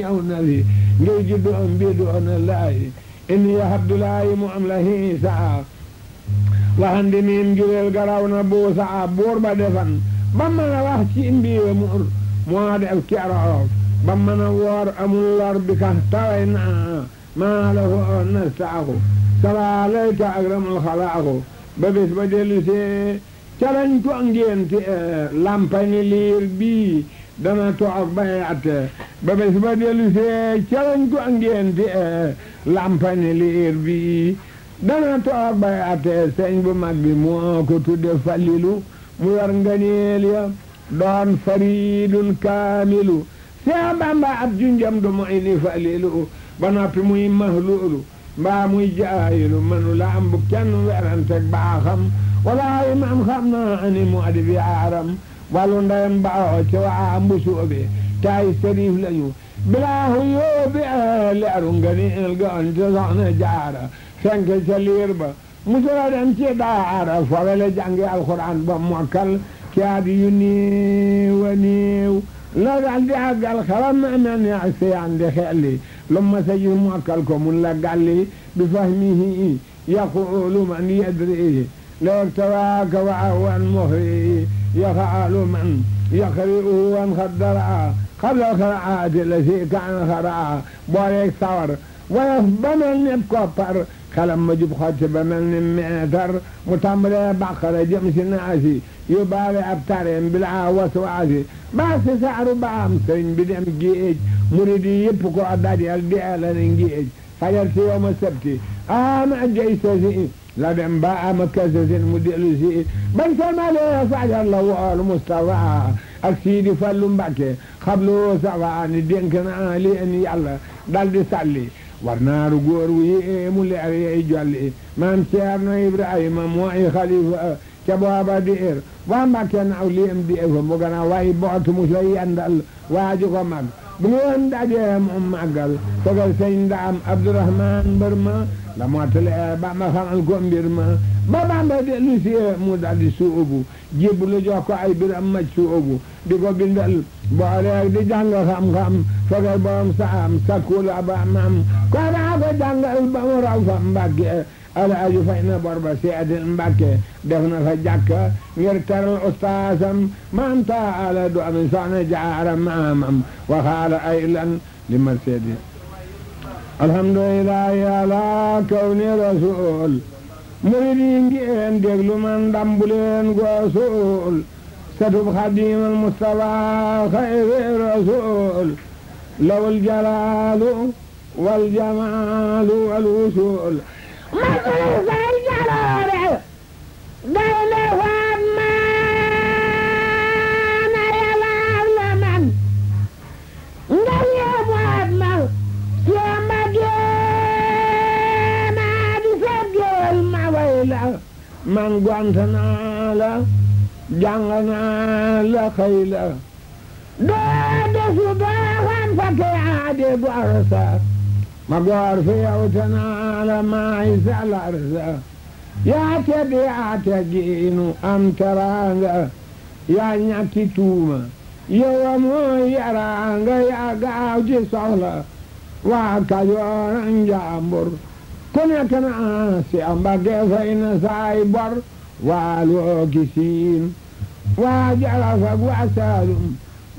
aw nabi ngay juddu am mbiidu ona laayi inni abdulahi mu am la hiisa waxandi miin jureel garaw na buusa buur ba defan ba mën a wax ci mbiiwe mur moo def keroog ba mën a woor amul lor bi ka taway na maa la foo nastaaku salaa layka akramul xalaaku ba bés ba dellu see calañ ko ngénte lampani liir bii dana toog bay atte ba bés ba dellu see calañ ko ngénte lampani liir bii dana toog bay atte sëñ bu mag bi moo ko tudde falilu mu yor nganeel ya doon faridun kaamilu see bamba ab junjam du moy ni falilu ba noppi muy mahluulu mbaa muy jaayilu manu la am bu kenn weranteg baaxam walaayi maam xam naa ani mu adi bi aaram wàllu ndeyam baaxoo ci waa mbusoobe taay sëriif lañu bilaahu yóobi leeru nganeel ga on te soxna jaara fenk ca liir ba musula dem ci daara fobele jàngi alxuraan ba mokkal ci at yu néew a néew la dal di àggal xalam na mel ni ak seyaan di xelli lu ma sa gis mokkal ko mun la galli bi fahmihi yaqulu man yadri لو اكتواك وعوا مخري يفعل من يقرئ وانخدر قبل القراءات التي كان خرا بوريك ثور ويفبن النبكوبر خلم مجب خاتب من متر متمر بقرة جمس ناسي يبالي أبترين بلا وسواسي بس سعر بام سرين بدم جيج مريدي يبكو أدادي الديالة نجيج فجرت يوم السبت آم أجيسوسي la dem ba ama kasasin mu dellu si bañ salmale fajar la wool Mustafa ak Sidi Fallu Mbàkke xablu sawa ni dénk naa leen yàlla dal di salli war naaru góor wu yéemu leer yey jolli maam Ceerno Ibrahima mooy xalifa ca booba diir waa Mbàkke naaw liem di fa mu gën a way bootu mu sa yendal waaju ko mag bu ngeen dajee moom màggal sogal sëñ ndaam Abdourahman mbër ma la mottale ba ma xamal ko mbir ma ba Bamba dellu si mu daldi suubu jébbu lu jox ko ay biram maj suubu di ko bindal booleeg di jàng xam-xam sogal borom saam sakkula ba mam ko daa ko jàngal ba mu raw fa Mbàkke alaaju fay na bor ba seedil Mbàkke def na fa jàkka ngir teral ustaasam maam taala du ami soxna jaara maamam waxaala ay lan li ma seedi alhamdulillahi ala kawni rasul murid yi ngeen déglu man dambuleen goosul satub xadimal mustafa xayri rasul lawul jalaalu wal jamaalu wal wusul masul say jaloore day le faat maana yalaal la man nga yeebaat ma yamba géema di seet géwél ma way la man gont naa la jàng naa la xëy la doo desu doo xam fa ke aade gor sa ma goor fi yow te naa la maay salar sa yaa tedd yaa teggiinu am teraanga yaa ñàkki tuuma yow mooy yaraanga yaa gaaw ci soxla waa Kajoor njàmbur ku nekk na si Mbàkke fay na saay bor waa loo ki siin waa Jolof ak waa Saalum